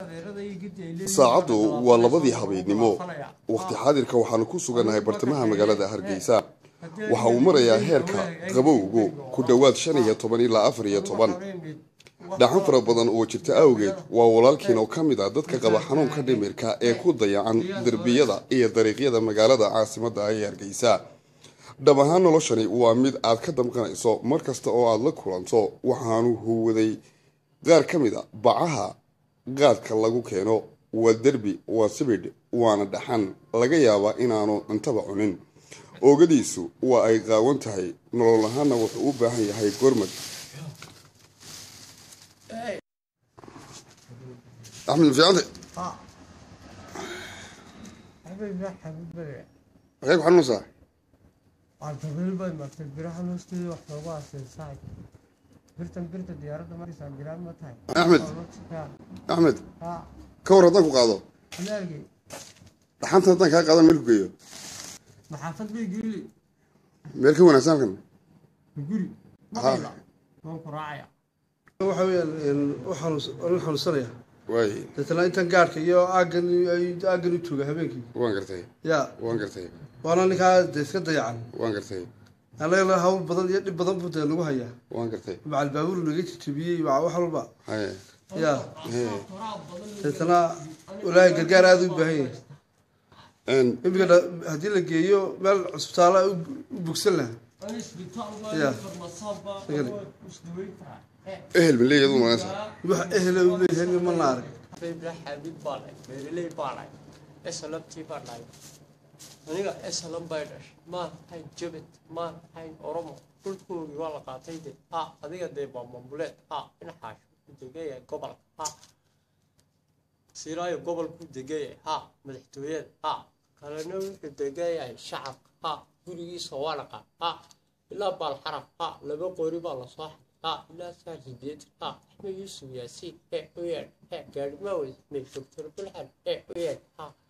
saacaddu waa labadii habeennimo waqti xaadirka waxaanu ku sugannahay bartamaha magaalada hargeysa waxa uu marayaa heerka qabowgu ku dhowaad shan iyo toban ilaa afar iyo toban dhaxan fara badan oo jirta awgeed waa walaalkiin oo ka mid ah dadka qaba xanuunka dhimirka ee ku dayacan derbiyada iyo dariiqyada magaalada caasimadda ee hargeysa dhab ahaan noloshani waa mid aad ka damqanayso mar kasta oo aada la kulanto waxaanu huwaday qaar ka mid a bacaha qaadka lagu keeno waa derbi waa sibidh waana dhaxan laga yaabaa inaanu cuntaba cunin oogadiisu waa ay qaawan tahay nolol ahaanna wuxuu u baahan yahay gormad axmed mafiicante maxay ku xanuunsaa cabdiqilbay martay birahan hoosteeda wax loogu aasay birtan birta diyaaradda markiisa giraan ma tahay axmed axmed ha ka war haddaan ku qaado alaalgey dhaxanta haddaan kaa qaadan meel ku geeyo maxaafad bay geli meel ka wanaagsan halkan guri maqayla waan ku raacaya waxa weeyaan waxaan xanuunsanaya waay deetana intan gaadhka iyo aaggan aaggan u jooga habeenkii waan gartay ya waan gartay waana ninkaa dee iska dayacan waan gartay anagana hawl badan iyo dhib badan buu dee nagu hayaa waan gartay macal baabuur naga jijibiyey maca wax walba haye ya hee deetana walaahi gargaar aada u baahan yahay n imika dha- haddii la geeyo meel cusbitaala u u bogsan laha Ya. Sagale. ehel ma leeyahay aduu maganaysa wax ehla u leeyahay nin ma la arag bebra xaabid baa dhahay beeraley baa dhahay esalabtii baa dhahay aniga esalan bay dhashay maan hayn jabed maan hayn oromo dhulkoogii waa la qaatay de ha adiga dee baa mambuleed ha dhinaxaashu ku degayahay gobolka ha siraayo gobolku degayahay ha madaxtooyada ha kalena wuxuu degayahay shacabka ha gurigiisa waa dhaqaa ha ilaa baalxaraf ha laba qori baa lasoo xaday ha ilaa saa sideetan ha axmed yuusuf yaasiin ee u yeedh he gaadhimaa weyne doctor bulxan ee u yeedh ha